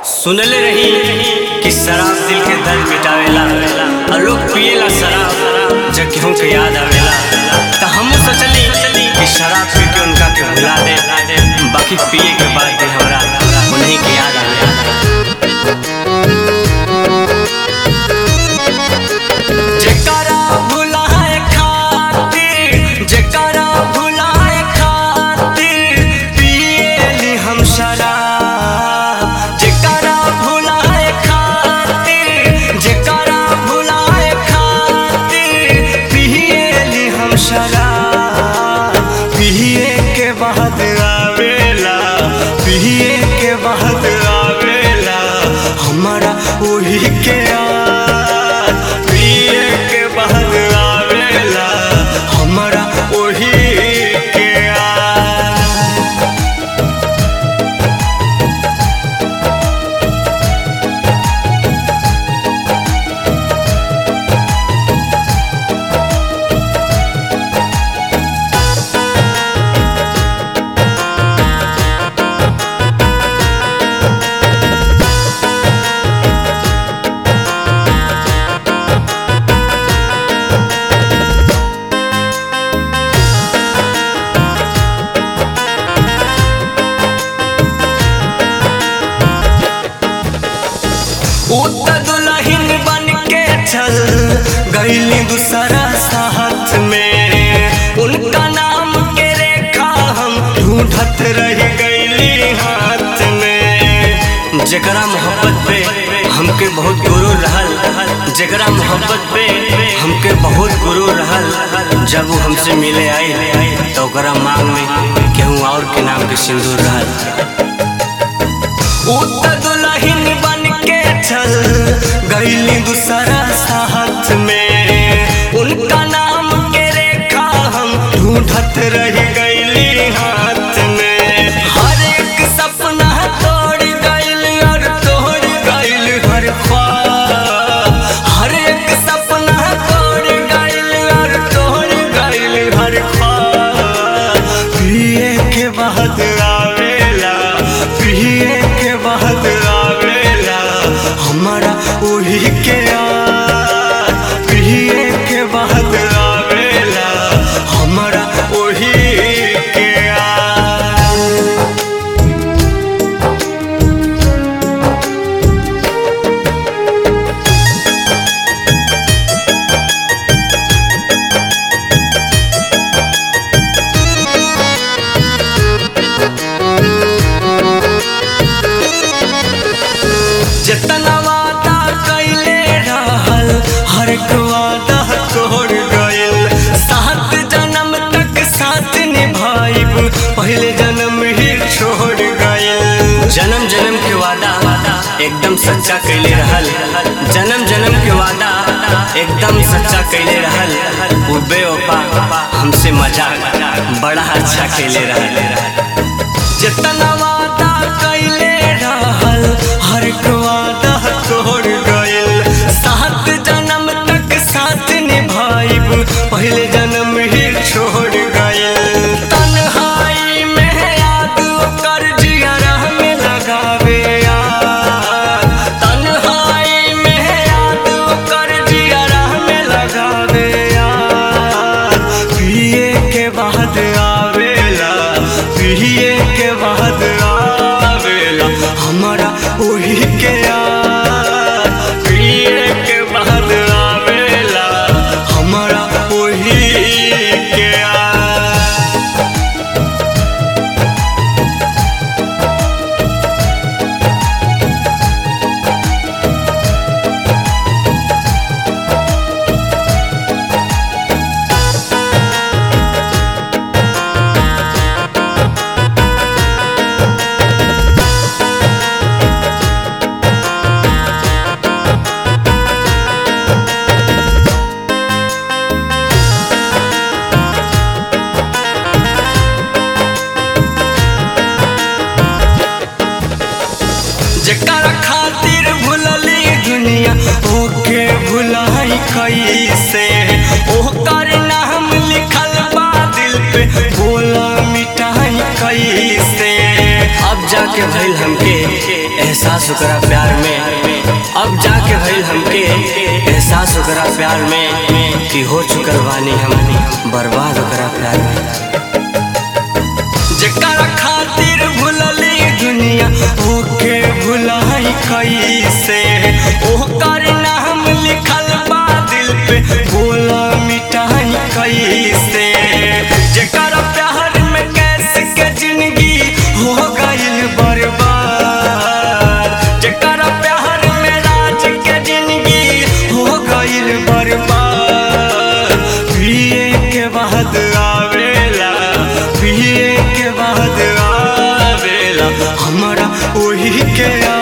सुनले रही कि शराब दिल के दर्द मिटावेला और लोग पिएला शराब जब केहू के याद आवेला त हमहू सोचली कि शराब पी के उनका के भुला दे बाकी पिए के बाद भी हमरा उन्हीं के याद आवेला जेकरा भुलाए खातिर जेकरा भुलाए खातिर पिएली हम शराब जेकरा भुलाए खातिर जेकरा भुलाए खातिर पिएली हम शराब पिए के बाद आवेला पिए के बाद आवेला हमारा वही के याद पिए के बाद आवेला हमारा वही के याद उत दुल्हन बन के चल गईली दूसरा साथ में उनका नाम के रेखा हम ढूंढत रह गईली हाथ में जेकरा मोहब्बत पे हमके बहुत गुरु रहल जेकरा मोहब्बत पे हमके बहुत गुरु रहल जब वो हमसे मिले आई तो ओकरा मांग में केहू और के नाम के सिंदूर रहल उत दुल्हन बन के चल गईली दूसरा साथ में उनका नाम के रेखा हम ढूंढत रह गईली हाथ में हर एक सपना तोड़ गईल और तोड़ गईल हर ख्वाब हर एक सपना तोड़ गईल और तोड़ गईल हर ख्वाब पिए के बाद आवेला पिए के बाद आवेला हमारा वही के याद पिए के बाद आवेला हमारा वही के याद जितना वादा कैले रहल हर एक वादा तोड़ गइल सात जन्म तक साथ निभाइब पहले जन्म ही छोड़ गइल जन्म जन्म के वादा एकदम सच्चा कैले रहल जन्म जन्म के वादा एकदम सच्चा कैले रहल वो बेवफा हमसे मजाक बड़ा अच्छा कैले रहल जितना वादा कैले रहल हर एक वादा तोड़ गइल सात जन्म तक साथ निभाइब पहले जन्म ही छोड़ गइल तन्हाई में याद कर जियरा में लगावे याद तन्हाई में याद कर जियरा में लगावे याद पिए के बाद आवेला पिए के बाद आवेला हमारा वही के याद पिए के बाद आवेला हमारा वही के याद जेकर खातिर भुलली दुनिया ओके भुलाई कैसे ओकर नाम लिखल बा दिल पे बोला मिटाई कैसे अब जाके भइल हमके एहसास ओकरा प्यार में अब जाके भइल हमके एहसास ओकरा प्यार में कि हो चुकल बानी हम बर्बाद ओकरा प्यार में जेकरा खातिर भुलली दुनिया ओके भुलाई कैसे ओकर नाम लिखल बा दिल पे बोला मिटाई कैसे जेकरा प्यार में कैसे के जिंदगी हो गइल बर्बाद जेकरा प्यार में राज के जिंदगी हो गइल बर्बाद पिए के बाद आवेला पिए के बाद आवेला हमरा ओही के